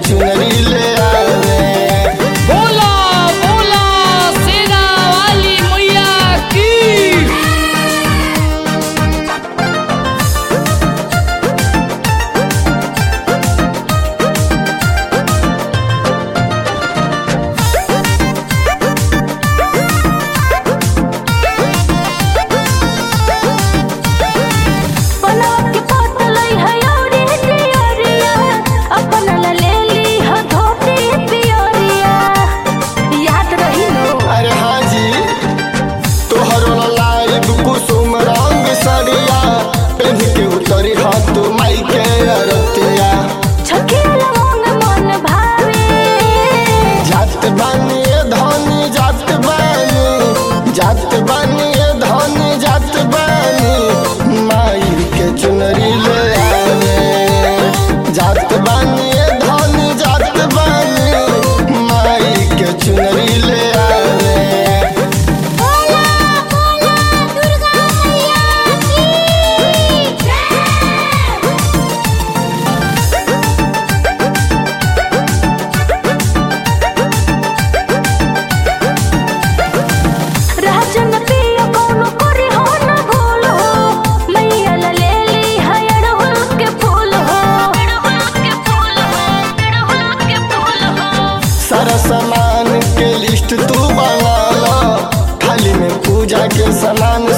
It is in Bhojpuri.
चुनरी ले आवे बोला बोला सेना वाली मैया की बनावट के पोतलई है औरी तियोरिया अपन ला ले ली ह धोती पियोरिया याद रही नो अरे हाँ जी तोहरो लाइव कुसुम रंग सरिया पेन के उतरी हाथ माई के अरतिया छकेला मन मन भावे जात बानी ए धनी जात बानी जात बानी ए धनी जात बानी माई के चुनरी ले आवे जात बानी ए धनी जात बानी माई के चुनरी ले आवे बोला बोला दुर्गा मैया की जय राजन पिया कौनो करे हो न भूल हो मैया ला ले ली है अड़हुल के फूल हो अड़हुल के फूल हो अड़हुल के फूल हो सारा सामान के लिस्ट तू बना लो थाली में पूजा के सामान